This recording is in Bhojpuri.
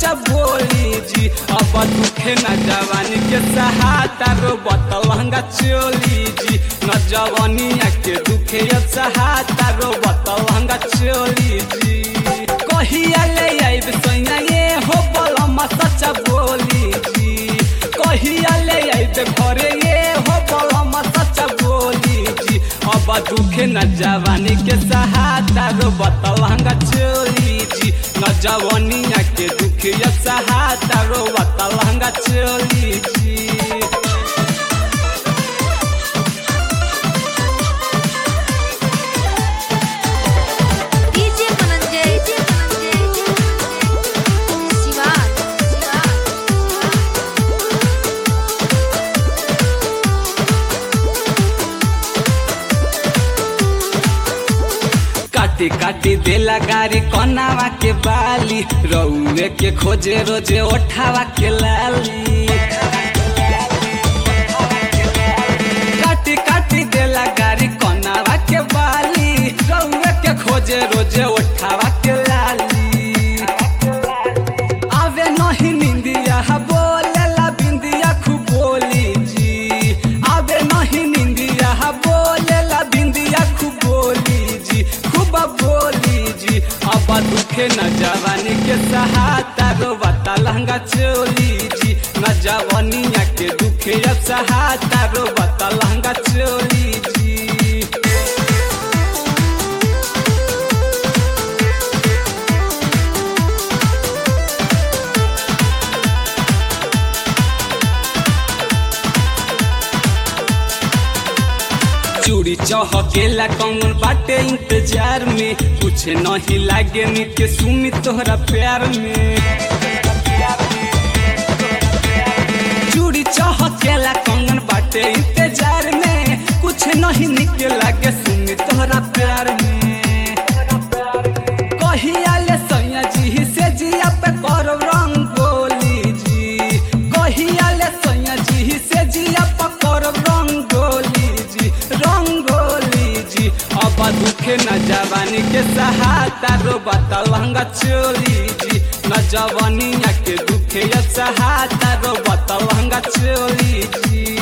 सच्चा बोली जी अब दुखे न जवानी के सहाता रो बतलहंगा चोली जी न जवानिया के दुखे अब सहाता रो बतलहंगा चोली जी कहिया ले आइब सैया ये हो बलमा सच्चा बोली जी कहिया ले आइब घरे ये हो बलमा सच्चा बोली जी अब दुखे न जवानी के सहाता रो बतलहंगा चोली जी न जवानिया के दुखे सहाता रो बतलहंगा चोली जी डीजे धनंजय शिवा काटी काटी देला गारी कनावा के बाली रउए के खोजे रोजे ओठावा के लाली काटी काटी देला गारी कनावा के बाली रउए के खोजे रोजे ओठावा के लाली आवे नहीं निंदिया बोलेला बिंदिया खूब बोली जी आवे नहीं निंदिया बोलेला बिंदिया खूब बोली जी खूब बोली जी अब दुखे न जवानी के सहाता रो बता लहंगा चोली जी न जवानिया के दुखे अब सहाता रो बता लहंगा चोली जी चूड़ी चहकेला कौन बाटे इंतजार में कुछ नहीं लागे नी के सुमी तोहरा प्यार में चूड़ी चहकेला कौन बाटे इंतजार में कुछ नहीं निके लागे सुमी तोहरा प्यार में कहिया ले सैया जी से जिया पे करब रंगोली जी कहिया ले सैया जी से जिया पे करब रंगोली जी रंगोली जी अब दुखे न जवानी के सहाता रो बतलहंगा चोली जी न जवानिया के दुखे अब सहाता रो बतलहंगा चोली जी